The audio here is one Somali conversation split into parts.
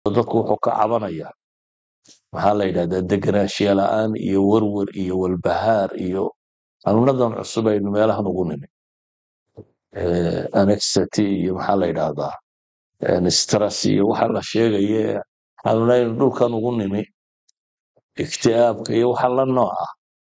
dadku wuxuu ka cabanaya maxaa la yidhahdaa degenaanshiya la'aan iyo werwer iyo walbahaar iyo xanuunadan cusub aynu meelahan ugu nimi anexity iyo maxaa la yidhahdaa stress iyo waxa la sheegaye xanuunaynu dhulkan ugu nimi ikti'aabka iyo waxa la nooc ah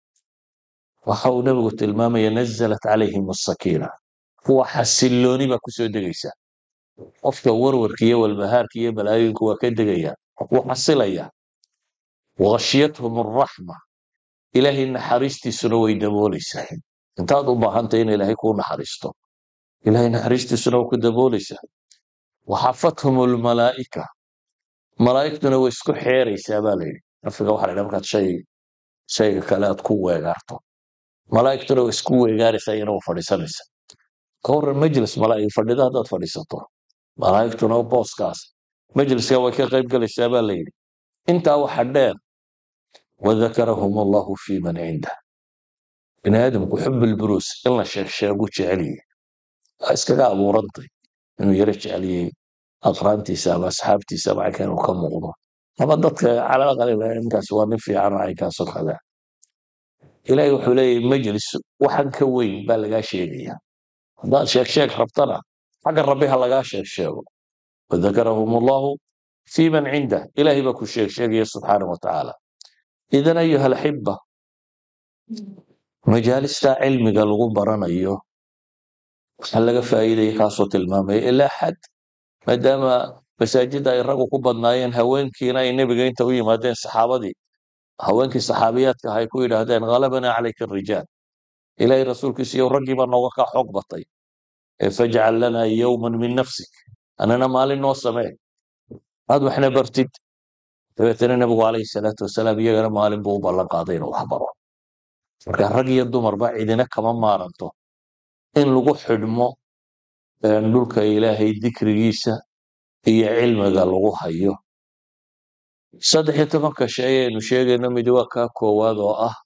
waxa uu nebigu tilmaamaya nazalat calayhim asakiina kuwa xasilooni baa kusoo degaysa qofka werwerka iyo walbahaarka iyo balaayinku waa ka degayaan wuu xasilaya washyathum araxma ilaahay naxariistiisuna way daboolaysaa intaad u baahantay in ilaahay kuu naxariisto ilaahay naxariistiisuna waa ku daboolaysaa waxafathum almalaa'ika malaa'igtuna way isku xeeraysaa baa layidhi nafiga waxa la yidhaha markaad shay shayga kale aad ku weegaarto malaa'igtuna way isku weegaaraysaa iyana waa fadhiisanaysa ka waran majlis malaa'ig fadhida haddaad fadhiisato malaa'igtuna booskaas majliska way ka qayb galaysaa baa layidhi intaa waxa dheer wadakarahum allahu fi man cindah bini aadamku xubilburuus in la sheegsheegu jecelyihi waa iskaga abuurantay inuu yaro jeceliyey aqraantiisa ama asxaabtiisa ama caynka inuu ka muuqdo ama dadka calaqali ninkaas waa nin fiican oo caynkaasoo kale ilaahay wuxuu leeyahay majlis waxan ka weyn baa lagaa sheegaya haddaad sheeg sheeg rabtana xagga rabbi ha lagaa sheeg sheego wadakarahum allahu fi man cindah ilaahay baa ku sheeg sheegaya subxaanah wa tacaala idan ayuha alxiba majaalista cilmiga lagu baranayo waxaa laga faa'iidaya kaasoo tilmaamaya ilaa xad maadaama masaajidda ay raggu ku badnaayeen haweenkiina ay nebiga inta u yimaadeen saxaabadii haweenkii saxaabiyaadka ah ay ku yidhaahdeen ghalabana calayka arijaal ilaahay rasuulkiisa iyo raggii baa nooga kaa xoog batay ee fajcal lanaa yowman min nafsik anana maalin noo samee aad waxna bartid dabeetana nebigu calayhi salaatu wasalaam iyagana maalin buu u ballan qaaday inuu wax baro marka rag iyo dumarba cidina kama maaranto in lagu xidhmo dhulka ilaahay dikrigiisa iyo cilmiga lagu hayo saddex iyo tobanka shay ayaynu sheegayno midi waa kaa koowaad oo ah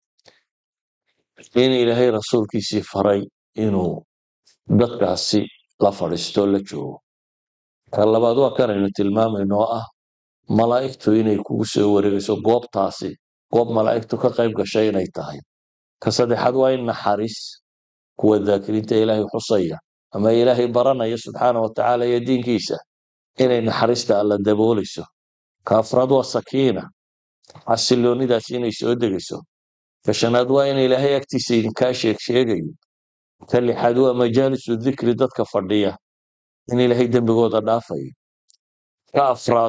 in ilaahay rasuulkiisii faray inuu dadkaasi la fadhiisto la joogo ka labaad waa kanaynu tilmaamayno oo ah malaa'igtu inay kugu soo wareegayso goobtaasi goob malaa'igtu ka qayb gashay inay tahay ka saddexaad waa in naxariis kuwa daakiriinta ilaahay xusaya ama ilaahay baranaya subxaana wa tacaala iyo diinkiisa inay naxariista alla daboolayso ka afraad waa sakiina xasiloonidaas inay soo degayso ka shanaad waa in ilaahay agtiisa idinkaa sheeg sheegayo ka lixaad waa majaalisu dikri dadka fadhiya in ilaahay dembigooda dhaafayo ka afraad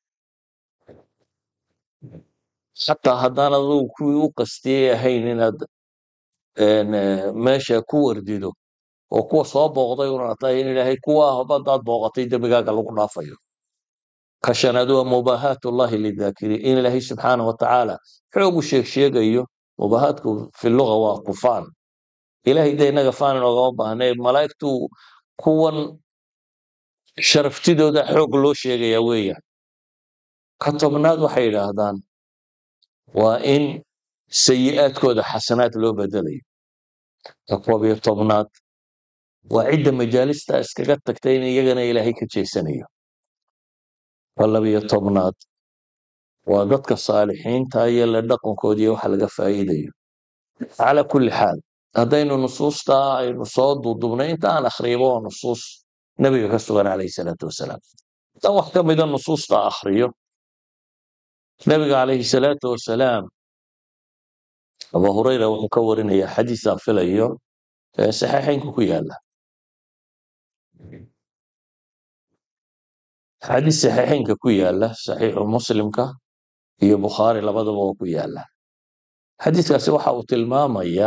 xataa haddaan adugu kuwii u qastiyey ahayn inaad meesha ku wardido oo kuwa soo booqday una tahay in ilaahay kuwa hadaad booqatay dembigaaga lagu dhaafayo ka shanaad waa mubaahaat ullahi lidaakiriin in ilaahay subxaana wa tacaala xoogu sheeg sheegayo mubaahaatku fi luga waa kufaan ilaahay de inaga faan inoogama baahnay malaa'igtu kuwan sharaftidooda xoog loo sheegaya weeyaan ka tobnaad waxay yidhaahdaan waa in sayi'aadkooda xasanaad loo bedelayo ka koob iyo tobnaad waa cidda majaalista iskaga tagtay in iyagana ilaahay ka jeesanayo ka labiyo tobnaad waa dadka saalixiinta iyo la dhaqankoodi iyo waxa laga faa'iidayo calaa kulli xaal haddaynu nusuusta aynu soo duudubnay inta aan akhriyaba waa nusuus nebiga ka sugan calayhi salaatu wasalaam dan wax ka mida nusuusta akhriyo nebiga calayhi salaatu wasalaam abu hurayra wuxuu ka warinaya xadiisaan filayo ee saxiixaynku ku yaala xadiis saxiixaynka ku yaala saxiixu muslimka iyo bukhaari labadaba oo ku yaala xadiiskaasi waxa uu tilmaamaya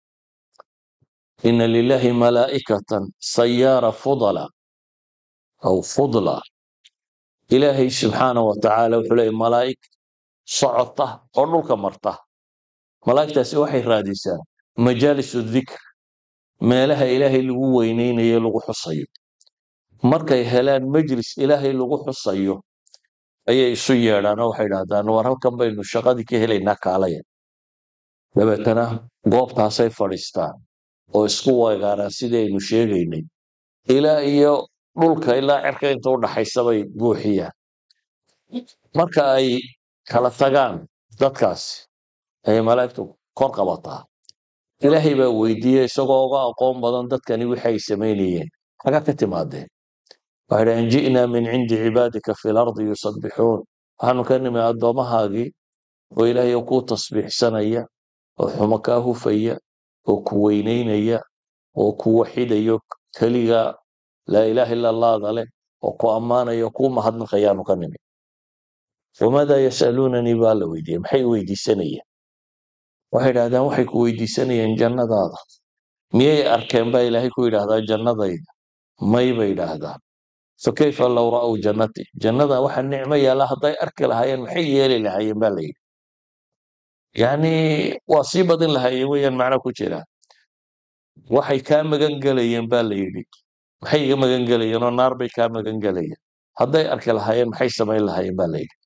ina lilahi malaa'ikatan sayaara fudala aw fudla ilaahay subxaana wa tacaala wuxuu leeyahy malaa'ig socota oo dhulka marta malaa'igtaasi waxay raadisaa majaalisu dikr meelaha ilaahay lagu weyneynayo lagu xusayo markay helaan majlis ilaahay lagu xusayo ayay isu yeedhaan oo waxay idhahdaan war halkan baynu shaqadii ka helaynaa kaalaya dabeetana goobtaasay fadhiistaan oo isku weegaaraan sidii aynu sheegaynay ilaa iyo dhulka ilaa cirka inta u dhaxaysa bay buuxiyaan marka ay kala tagaan dadkaasi ayay malaa'igtu kor qabataa ilaahay baa weydiiyey isagoo uga aqoon badan dadkani wixi ay samaynayeen xagaa ka timaadeen waxay dhahen ji'naa min cindi cibaadika fi lardi yusabbixuun waxaanu ka nimi addoommahaagii oo ilaahay kuu tasbiixsanaya oo xumo kaa hufaya oo ku weynaynaya oo ku waxidaya keliga laa ilaaha ila allaada leh oo ku ammaanaya oo kuu mahadnaqayaanu ka nimi wamaadaa yasaluunanii baa la weydiiyey maxay weydiisanayeen waxay idhahdeen waxay ku weydiisanayeen jannadaada miyay arkeen baa ilaahay ku yidhaahdaa jannadayda may bay idhaahdaan fakayfa low ra'w jannati jannada waxa nicmo yaalla hadday arki lahaayeen maxay yeeli lahaayeen baa la yidhi yacni waa sii badin lahaayeen weeyaan macno ku jira waxay kaa magan gelayeen baa la yidhi maxay iga magan gelayeen oo naar bay kaa magan gelayeen hadday arki lahaayeen maxay samayn lahaayeen baa la yidhi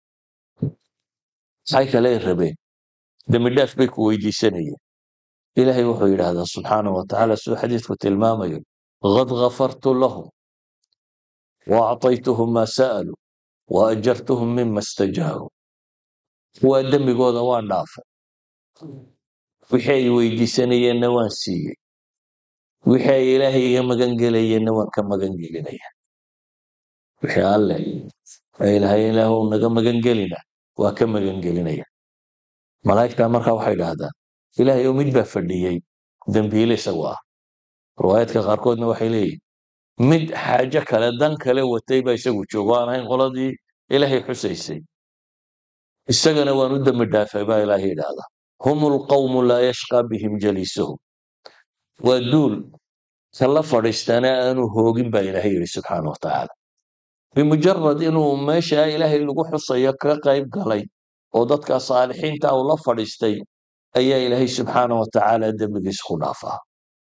maxay kale rabeen dembi dhaaf bay ku weydiisanayeen ilaahay wuxuu yidhaahdaa subxaana wa tacaala siduu xadiidku tilmaamayo qad ghafartu lahum wa acطaytuhum maa sa'aluu wa ajartuhum mima istajaaruu kuwaa dembigooda waan dhaafay wixii ay weydiisanayeenna waan siiyey wixii ay ilaahay iga magan gelayeenna waan ka magan gelinaya wixii alle ay lahay ilaahu naga magan gelina waa ka magan gelinaya malaa'igtaa markaa waxay idhaahdaan ilaahay oo mid baa fadhiyey dembiile isagu ah riwaayaadka qaarkoodna waxay leeyihin mid xaajo kale dan kale watay baa isagu joogo aan ahayn qoladii ilaahay xusaysay isagana waan u dembi dhaafay baa ilaahay idhaahdaa hum lqawmu laa yashqaa bihim jaliisuhum waa duul kala fadhiistaana aanu hoogin baa ilaahay yidhi subxaana wa tacaala bimujarad inuu meesha ilaahay lagu xusayo ka qayb galay oo dadka saalixiinta uu la fadhiistay ayaa ilaahay subxaana wa tacaala dembigiis ku dhaafaa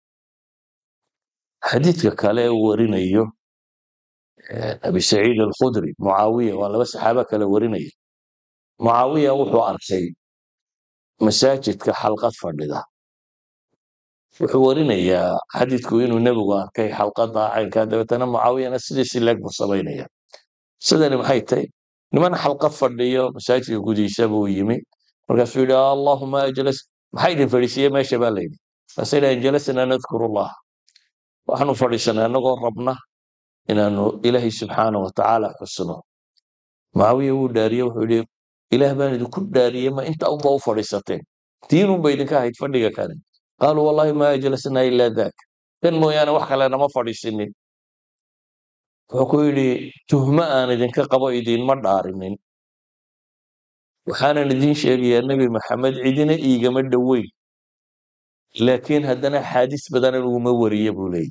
xadiidka kale uu warinayo abi saciid alkhudri mucaawiya waa laba saxaaba kale warinaya mucaawiya wuxuu arkay masaajidka xalqad fadhida wuxuu warinayaa xadiidku inuu nebigu arkay xalqada caynkaa dabeetana mucaawiyana sidiisi leeg buu samaynaya sidani maxay tahay niman xalqad fadhiyo masaajidka gudihiisa buu yimi markaasuu yidhi allahuma ajlas maxaa idin fadhiisiiye meesha baa layidhi markaasay dhahen jalasnaa nadkuru allah waxaanu fadhiisanay annagoo rabna inaanu ilaahay subxaana wa tacaala xusno mucaawiya wuu dhaariye wuxuu yidhi ilaah baan idinku dhaariyey ma inta unba u fadhiisateen diinunba idinka ahayd fadhiga kale qaaluu wallahi ma ajlasnaa ila dak kan mooyaane wax kale nama fadhiisinin wuxuu ku yidhi tuhmo aan idinka qabo idinma dhaarinin waxaanan idiin sheegayaa nebi maxamed cidina iigama dhoweyn laakiin haddana axaadiis badan aniguma wariye buu leeyahy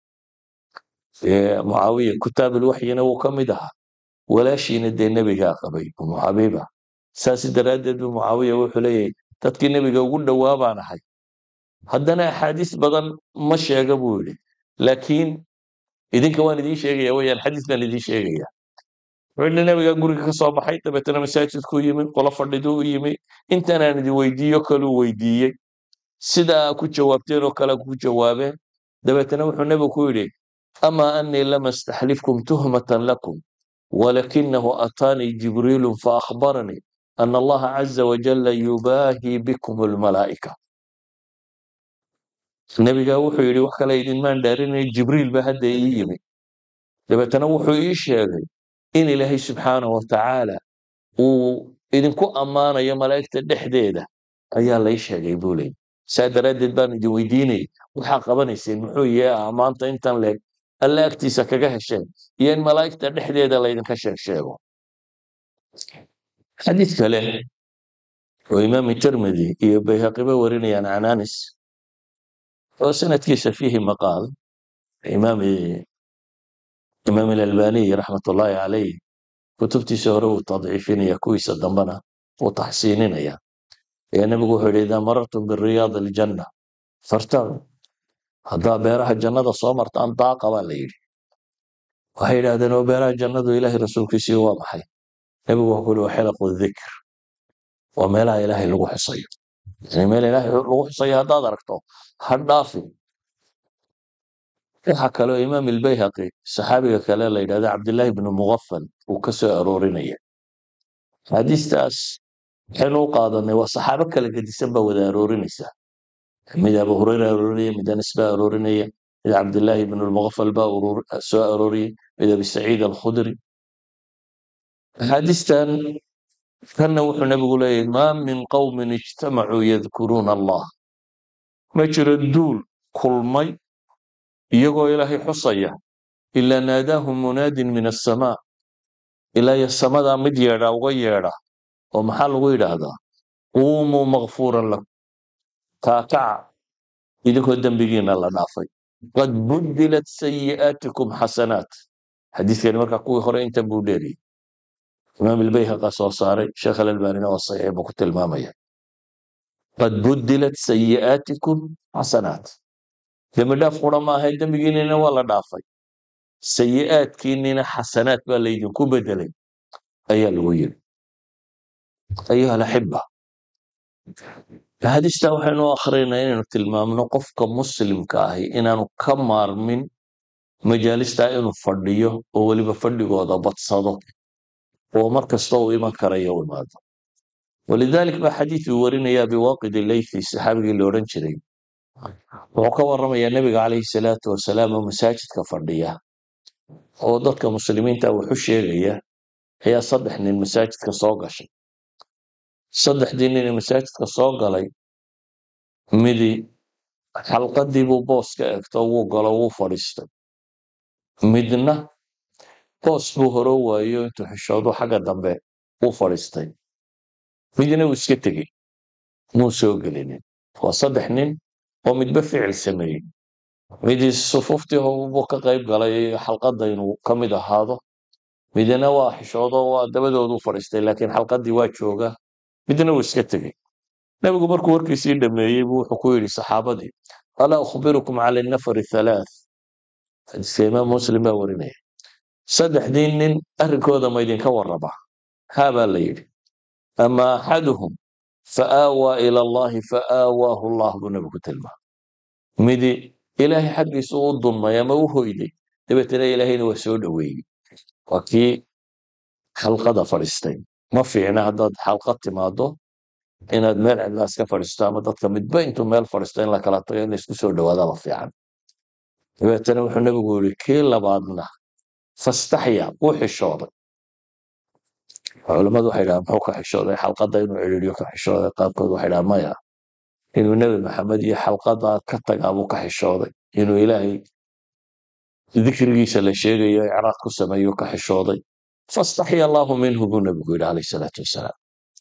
mucaawiya kutaabulwaxyina wuu ka mid ahaa walaashiina dee nebigaa qabay umu xabiiba saas daraaddeed buu mucaawiya wuxuu leeyahay dadkii nebiga ugu dhowaa baan ahay haddana axaadiis badan ma sheega buu yidhi laakiin idinka waan idiin sheegaya weyaan xadiis baan idiin sheegaya wuxuu yidhi nebiga guriga ka soo baxay dabeetana masaajidkuu yimi qolo fadhiduu u yimi intaanaan idin weydiiyo kaluu weydiiyey sidaa ku jawaabteen oo kale ku jawaabeen dabeetana wuxuu nebigu ku yidhi ama anii lama astaxlifkum tuhmatan lakum walakinahu ataanii jibriilu faakbaranii ana allaha caza wajalla yubaahii bikum almalaa'ika nebigaa wuxuu yidhi wax kale idinmaan dhaarinay jibriil ba hadda ii yimi dabeetana wuxuu ii sheegay in ilaahay subxaana wa tacaala uu idinku ammaanayo malaa'igta dhexdeeda ayaa lay sheegay buu leeyay saa daraaddeed baan idin weydiinayay waxaa qabanayseen muxuu yahay ammaanta intan leeg alla agtiisa kaga hesheen iyo in malaa'igta dhexdeeda laydinka sheeg sheego xadiid kale oo imaam tirmidi iyo bayhaqiba warinayaan can anis oo sanadkiisa fiihi maqaal imaam imaam alalbaniy raxmat ullaahi calayh kutubtiisa hore uu tadciifinaya kuwiisa dambena uu taxsiininaya ayaa nebigu wuxuu yidhi idaa marartum biriyaad aljanna fartacu haddaa beeraha jannada soo martaan daaqa baa la yidhi waxay yidhahdeen oo beeraha jannadu ilaahay rasuulkiisii waa maxay nebigu wuxuu yidhi waa xilaqu dikr waa meelaha ilaahay lagu xusayo yani meel ilaahay lagu xusayo haddaad aragto ha dhaafin waxaa kaloo imaam ilbayhaqi saxaabiga kale la yidhahda cabdillaahi bnu mugafal uu ka soo aroorinaya axaadiistaas waxaynu u qaadanay waa saxaabo kala gedisan baa wada aroorinaysa mid abu hureyra aroorinaya mid anas baa aroorinaya mid cabdillaahi ibn lmuqafal baa soo arooriyey mid abi saciid alkhudri axaadiistan kanna wuxuu nabigu leeyahy maa min qowmin ijtamacuu yadkuruuna allah ma jiro duul kulmay iyagoo ilaahay xusaya ilaa naadaahum munaadin min asamaa ilaa iyo samadaa mid yeedha uga yeedha oo maxaa lagu yidhaahdaa quumuu makfuuran lakum kaakaca idinkoo dembigiina la dhaafay qad budilat sayi'aatikum xasanaat xadiiskani markaa kuwii hore intan buu dheeriyey imaam ilbayhaqa soo saaray sheekh alalbanina waa saxiix buu ku tilmaamaya qad budilat sayi'aatikum xasanaat dembi dhaaf qura ma ahayn dembigiinina waa la dhaafay sayi'aadkiinina xasanaad baa laydinku bedelay ayaa lagu yiri ayuha alaxiba axaadiistaa waxaynu u akhrinaynaa inaynu tilmaamno qofka muslimka ahi inaanu ka maarmin majaalistaa inuu fadhiyo oo weliba fadhigooda badsado oo mar kasta uu iman karayo u imaado walidalik baa xadiid uu warinaya biwaaqid leythi saxaabigii la odhan jiray wuxuu ka warramayaa nebiga calayhi salaatu wasalaam oo masaajidka fadhiya oo dadka muslimiinta waxu sheegaya ayaa saddex nin masaajidka soo gashay saddexdii nin ee masaajidka soo galay midi xalqadii buu boos ka egto wuu galo wuu fadhiistay midna boos buu horo waayo intuu xishoodu xagga dambe u fadhiistay midna uu iska tegey muu soo gelinin waa saddex nin oo midba ficil sameeyey midii sufuftii buu ka qayb galay xalqadda inuu ka mid ahaado midna waa xishoodo waa dabadoodu fadhiistay laakiin xalqadii waa jooga midna uu iska tegey nebigu markuu warkiisii dhameeyey buu wuxuu ku yidhi saxaabadii alaa ukhbirukum cala nafari halaath xadiiska imaam muslim baa warinaya saddexdii nin arrinkooda ma idinka warraba haa baa la yidhi ama axaduhum faaawaa ila allahi faaawaahu allah buu nebigu ku tilmaamay midi ilaahay xaggiisu u dunmay ama u hoyday dabeetana ilaahayna waa soo dhoweeyey waa kii xalqada fadhiistay ma fiicna haddaad xalqad timaado inaad meel cidlaas ka fadhiisto ama dadka midba intuu meel fadhiisto in la kala tago in laysku soo dhawaadaba fiican dabeetana wuxuu nebigu yidhi kii labaadna fastaxya wuu xishooday culammadu waxay dhahaan muxuu ka xishooday xalqadda inuu cidhiidyo ka xishooday qaarkood waxay dhahaan maya inuu nebi maxamed iyo xalqada ka tagaa buu ka xishooday inuu ilaahay dikrigiisa la sheegayo icraad ku sameeyo ka xishooday fastaxya allahu minhu buu nebigu yidhi calayh salaatu wasalaam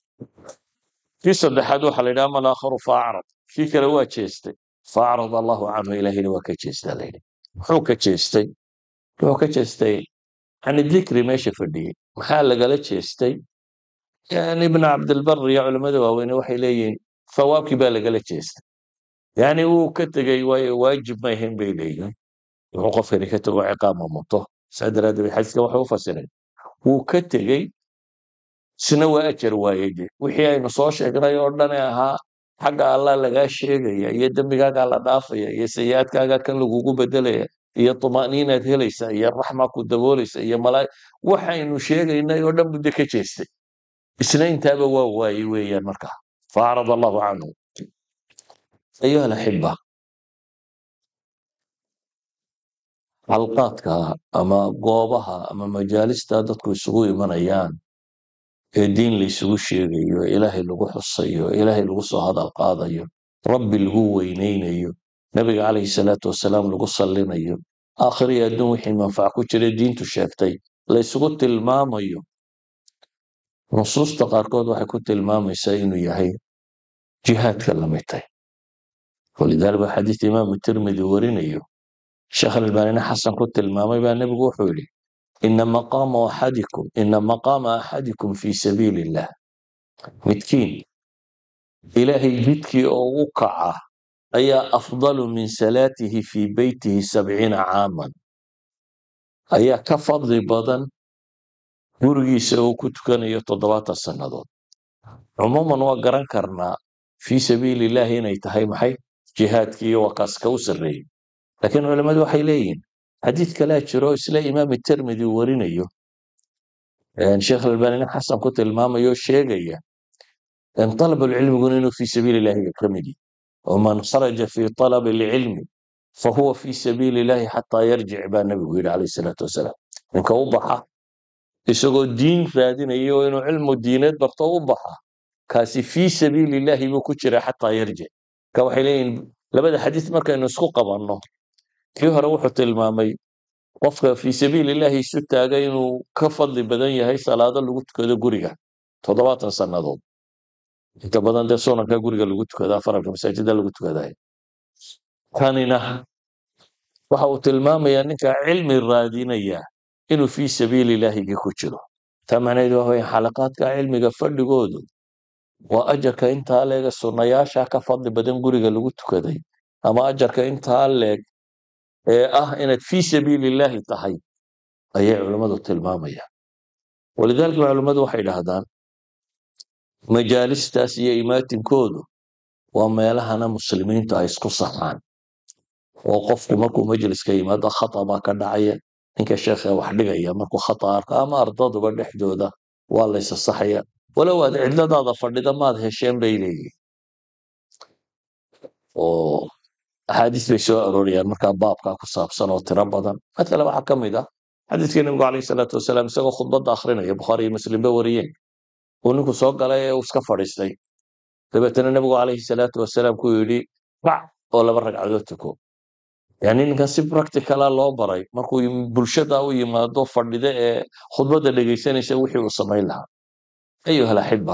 kii saddexaad waxaa la yidhaha malaakharu faacrad kii kale waa jeestay faacrad allahu canhu ilaahina waa ka jeestaa la yidhi muxuu ka jeestay wuxuu ka jeestay yani dikri meesha fadhiyey maxaa lagala jeestay yani ibn cabdilbar iyo culimmada waaweyne waxay leeyihiin thawaabkii baa lagala jeestay yani wuu ka tegey waayo waajib ma ahayn bay leeyihin wuxuu qofkani ka tego ciqaab ma muto saa daraaddeed bay xadiiska waxay u fasireen wuu ka tegey isna waa ajar waayey de wixii aynu soo sheegnay oo dhane ahaa xagga allah lagaa sheegaya iyo dembigaagaa la dhaafaya iyo sayi-aadkaagaa kan lagugu bedelaya iyo tuma'niinaad helaysa iyo raxmaa ku daboolaysa iyo malaa waxaynu sheegaynay oo dhan budde ka jeestay isna intaaba waa waayey weeyaan markaa faacrad allahu canhu ayuha alaxiba xalqaadka ama goobaha ama majaalista dadku isugu imanayaan ee diin la isugu sheegayo ilaahay lagu xusayo ilaahay lagu soo hadal qaadayo rabbi lagu weyneynayo nabiga calayhi salaatu wasalaam lagu sallinayo aakhiriyo adduun wixii manfac ku jira diintu sheegtay la isugu tilmaamayo nusuusta qaarkood waxay ku tilmaamaysaa inuu yahay jihaadka lamitay walidaalika baa xadiis imaamu tirmidi warinayo sheekh albaanina xasan ku tilmaamay baa nebigu wuxuu yidhi ina maqaama axadikum ina maqaama axadikum fi sabiili illah midkiin ilaahay jidkii oo u kaca ayaa afdalu min salaatihi fii beytihi sabciina caaman ayaa ka fadli badan gurigiisa uu ku tukanayo toddobaatan sannadood cumuuman waa garan karnaa fii sabiili illahi inay tahay maxay jihaadkii iyo wakaaska u sarreeyey laakiin culammadu waxay leeyihin xadiid kalea jiro isla imaam tirmidi warinayo sheekh albani nin xasan ku tilmaamayo sheegaya طلب العلم inuu في سبيل اللahi ka mid yahy ومن خرج في طلب العلم فهو في سبيل اللahi حتى يرجع baa nebigu yihi عليه الصلاaةu وaسلام ninka u baxa isagoo diin raadinayo inuu cilmu diineed barto u baxa kaasi fii sabiil اللahi buu ku jira xatىa yarjic marka waxay leeyihin labada xadiis markaynu isku qabanno kii hore wuxuu tilmaamay qofka fii sabiil اللahi isu taaga inuu ka fadli badan yahay salaado lagu tukado guriga toddobaatan sannadood inta badan dee sunanka guriga lagu tukadaa faralka masaajida lagu tukaday kanina waxa uu tilmaamayaa ninka cilmi raadinaya inuu fii sabiili ilaahigii ku jiro taa macnaheedu waa weya xalaqaadka cilmiga fadhigoodu waa ajarka intaa leega sunnayaasha ka fadli badan guriga lagu tukaday ama ajarka intaa leeg ee ah inaad fii sabiili illaahi tahay ayay culammadu tilmaamayaan walidaalika culammadu waxay dhahdaan majaalistaas iyo imaatinkoodu waa meelahana muslimiintu ay isku saxaan oo qofku markuu majliska yimaado khata baa ka dhacaya ninka sheekha wax dhigaya markuu khata arko ama ardaduba dhexdooda waa laysa saxaya walow aad cidladaada fadhida maad hesheen bay leeyihin oo axaadiis bay soo aroorayaan markaa baabkaa ku saabsan oo tiro badan matala waxaa ka mid ah xadiiskii nabigu calayhi salaatu wasalaam isagoo khudbadda akhrinaya bukhaari iyo muslim ba wariyeen uu ninku soo galay ee uu iska fadhiistay dabeetana nebigu calayhi salaatu wasalaam ku yidhi bac oo laba ragcadood tuko yani ninkan si practicala loo baray markuu bulshada u yimaado fadhida ee khudbadda dhegaysanaysa wixii uu samayn lahaa ayuha alaxiba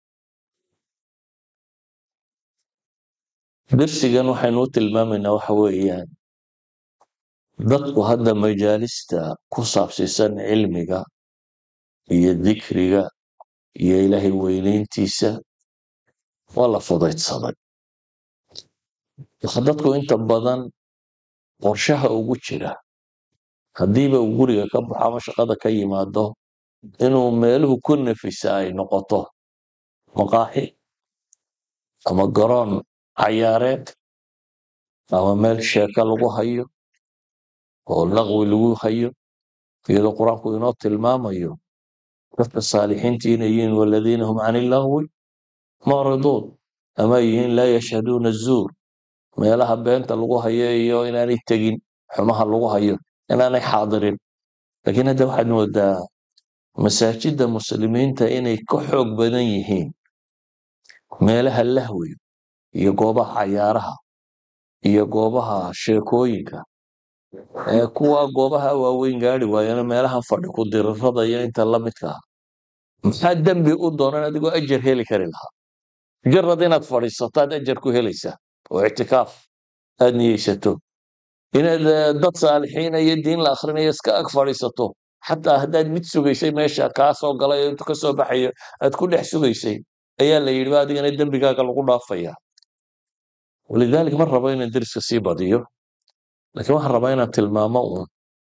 dersigan waxaynu u tilmaamaynaa waxa weeyaan dadku hadda majaalista ku saabsiisan cilmiga iyo dikriga iyo ilaahay weynayntiisa waa la fudaydsaday waxa dadku inta badan qorshaha ugu jira haddiiba uu guriga ka baxo ama shaqada ka yimaado inuu meeluhu ku nafisa ay noqoto maqaaxi ama garoon cayaareed ama meel sheeko lagu hayo oo laqwi lagu hayo iyadoo qur-aanku inoo tilmaamayo dadka saalixiintii inay yihiin waladiina hum can illahwi mucriduun ama yihiin laa yashhaduuna azuur meelaha beenta lagu hayo iyo inaanay tegin xumaha lagu hayo inaanay xaadirin laakiin hadda waxaad moodaa masaajida muslimiinta inay ka xoog badan yihiin meelaha lahwiga iyo goobaha cayaaraha iyo goobaha sheekooyinka ee kuwa goobaha waaweyn gaari waayana meelaha fadhi ku dirirada iyo inta la midka ah maxaa dembi u doonan adigoo ajar heli kari lahaa mujarad inaad fadhiisato aad ajar ku helaysaa oo ictikaaf aad niyeysato inaad dad saalixiina iyo diin la akhrinayo iska ag fadhiisato xataa haddaad mid sugaysay meesha kaa soo galay intu ka soo baxayo aad ku dhex sugaysay ayaa la yidhi ba adigana dembigaaga lagu dhaafaya walidalik ma rabo inaan deriska sii badiyo laakiin waxaan rabaa inaan tilmaamo uun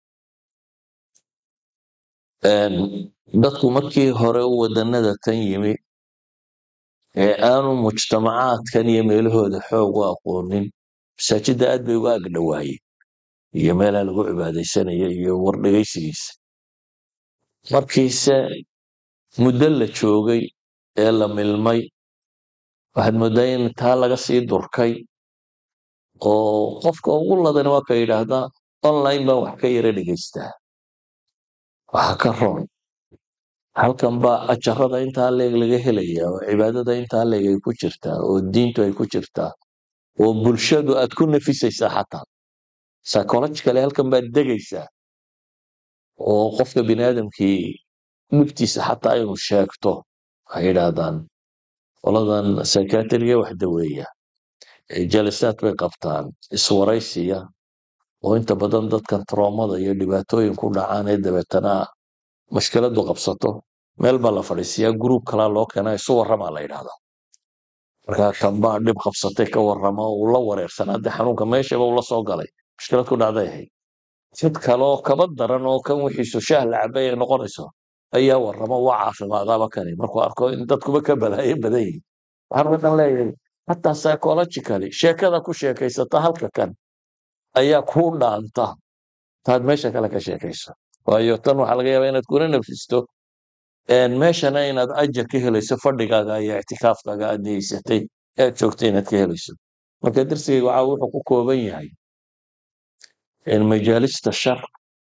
dadku markii hore u wadanada tan yimi ee aanu mujtamacaadkan iyo meelahooda xoog u aqoonin masaajidda aad bay uga agdhowaayeen iyo meelaha lagu cibaadaysanayo iyo wardhegaysigiisa markiise muddo la joogay ee la milmay waxaad moodaa in taa laga sii durkay oo qofka ugu ladan waa ka yidhaahdaa online baan wax ka yara dhegaystaa waxa ka roon halkan baa ajarada intaa leeg laga helaya oo cibaadada intaa leeg ay ku jirtaa oo diintu ay ku jirtaa oo bulshadu aad ku nafisaysaa xataa psychologically halkan baad degaysaa oo qofka bini aadamkii dhibtiisa xataa inuu sheegto waxay yidhaahdaan qoladan psychiatriga wax daweeya jalisaad bay qabtaan iswaraysiya oo inta badan dadkan troomada iyo dhibaatooyin ku dhacaan ee dabeetana mashkiladu qabsato meel baa la fadhiisiyaa gruub kalaa loo keenaa isu warramaa la yidhahdaa markaa kanbaa dhib qabsatay ka warrama uu la wareersanaa dee xanuunka meeshaba uu la soo galay mushkilad ku dhacday ahayd sid kaloo kaba daran oo kan wixiisu shaah la cabay ay noqonayso ayaa warrama waa caafimaadaaba kani markuu arko in dadkuba ka balaayo badan yihin waxaan wadan leeyahay hataa psychologically sheekada ku sheekaysata halka kan ayaa kuu dhaanta taad meesha kale ka sheekayso waayo tan waxaa laga yaabaa inaad kuna nafisto een, meeshana inaad ajar ka helayso fadhigaaga iyo ictikaafkaaga aad niyeysatay ee aad joogtay inaad ka helayso marka darsigayga waxaa wuxuu ku kooban yahay in majaalista shar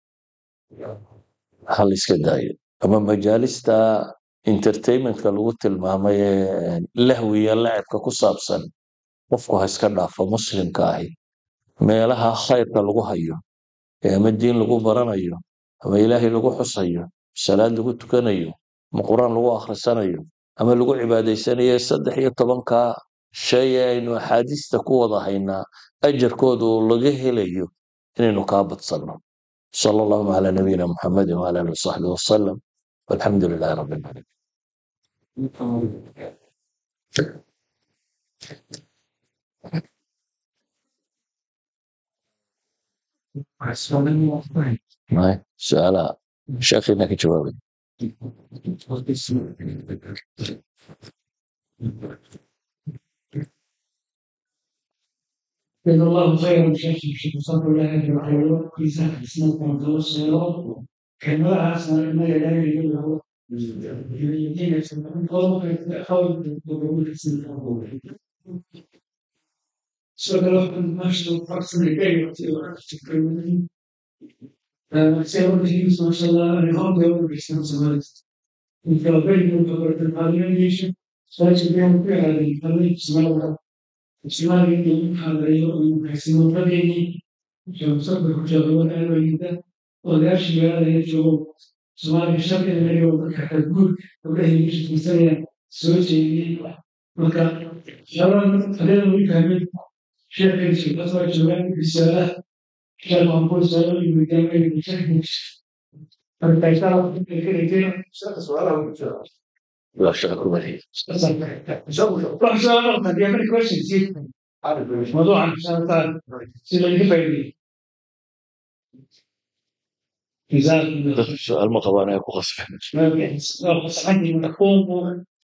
ha la iska daayo ama majaalista entertainmentka lagu tilmaamay ee lahwiya lacibka ku saabsan qofku ha iska dhaafo muslimka ahi meelaha khayrka lagu hayo ee ama diin lagu baranayo ama ilaahay lagu xusayo salaad lagu tukanayo ama quraan lagu akhrisanayo ama lagu cibaadaysanayo saddex iyo tobanka shay ee aynu axaadiista ku wada haynaa ajarkooda oo laga helayo inaynu kaa badsanno sala allahuma calaa nabiyina muxamedin wala alihi wasaxbihi wasalam walxamdu lilahi rabbi alcaalamiin May, su'aalaha sheekhiina ka jawaabay جزا الله خيرا شيخ الشيخ صلى الله عليه وسلم في سنة سنة متوسطة كما أحسن ما لا يجوز يدين قوم حول ضرورة السنة سؤال ما شاء الله أحسن الكلمة سيرون الجيس ما شاء الله أنا هم يوم الإسلام سمعت وكابين وكبرت العالمين ليش سأجد يوم في هذه الكلمة سمعت Ismaaciil xaadayo xasiloonadeenii shabsabka ku jaqaban aalooyinka odayaashii magaalada joogo Soomaaliya sharciga laga dadka xadgud gabdhaha ingiriiska tirsanaya soo jeediyey marka shabaab adeer weli fahmin sheekaysi kasoo joogaan risaalaha sheekh maxamuud saalo iyo midaamay sheekaysi marka isaa ka dhigteen sheekha su'aalaha ku jira waa shaqo ku wariye موضوع عن سيدنا الهبري جزاكم الله dadka su'aal ma qabaan ay ku qasbeen خير عندي مفهوم